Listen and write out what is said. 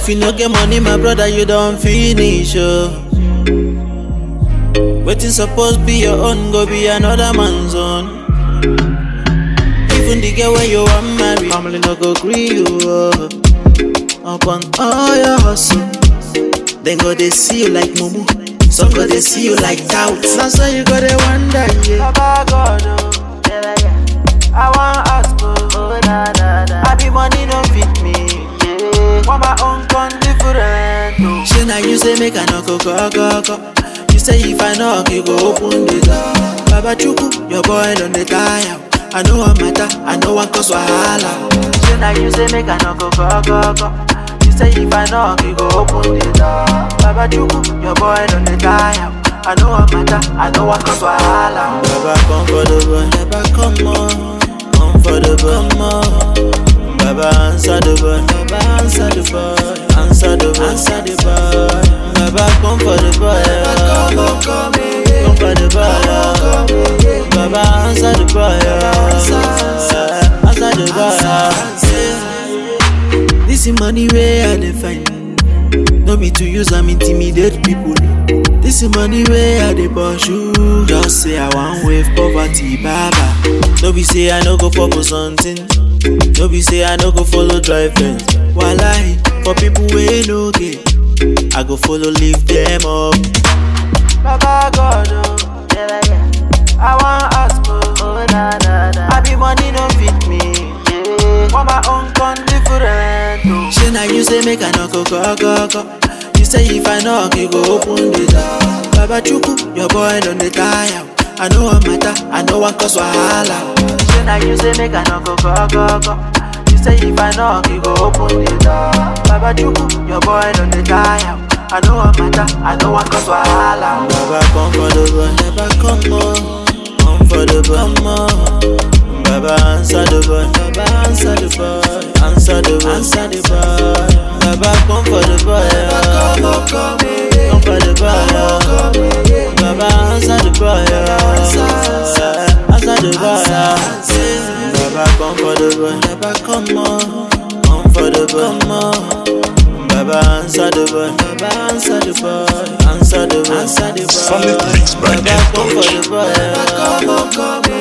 you no get money, my brother, you don't finish, oh. Waiting supposed be your own, go be another man's own. Even the girl when you want marry, family no go agree you, oh. Upon all your hustle, then go they see you like mumu. Some go they see you like doubt. That's why you go they wonder, yeah. Baba God, oh, yeah, yeah. I want ask, oh, oh da, da, da. I be money don't fit me, yeah. Want my own con different, oh. Say now you say make I no go go go go. You say if I knock, you go open the door. Baba Chuku, your boy on the tire. I know what matter, I know what cause wahala. Say now you say make I no go go go go. You say if I knock, you go open the door. Baba Chuku, your boy on the tire. I know what matter, I know what cause wahala. Baba come for the boy, Baba come on, come for the boy, come on. Baba answer the boy, Baba answer the boy, answer the boy, answer the boy. Baba come for the boy, come on, come come for the boy. Baba answer the boy, answer the boy. This is money where I dey find. No be to use am intimidate people. This is money where I dey pursue. Just say I wan wave poverty, baba. No be say I no go for something. No be say I no go follow drive Benz. Wallahi, for people wey no get, I go follow lift them up. Baba God, oh, yeah, yeah. I wan ask, oh, oh na na na. I be money no fit me, yeah. Want my own con different, oh. Say now you say make I no go go go go. You say if I knock, you go open the door. Baba Chuku, your boy on the tire. I know what matter, I know what cause wahala. Say now you say make I no go go go go. You say if I knock, you go open the door. Baba Chuku, your boy on the tire. I know what matter, I know what cause wahala. Baba come for the boy, Baba come on, come for the boy, come on. Baba answer the boy, Baba answer the boy, answer the boy, answer the boy. Baba come for the boy, come on, come come for the boy. Baba answer the boy, answer the boy. Baba come for the boy, Baba come on, come for the boy, come on. Baba answer the boy, Baba answer the boy, answer the boy, answer the boy. Solid mix by Baba M come for Touch. the boy, come on, come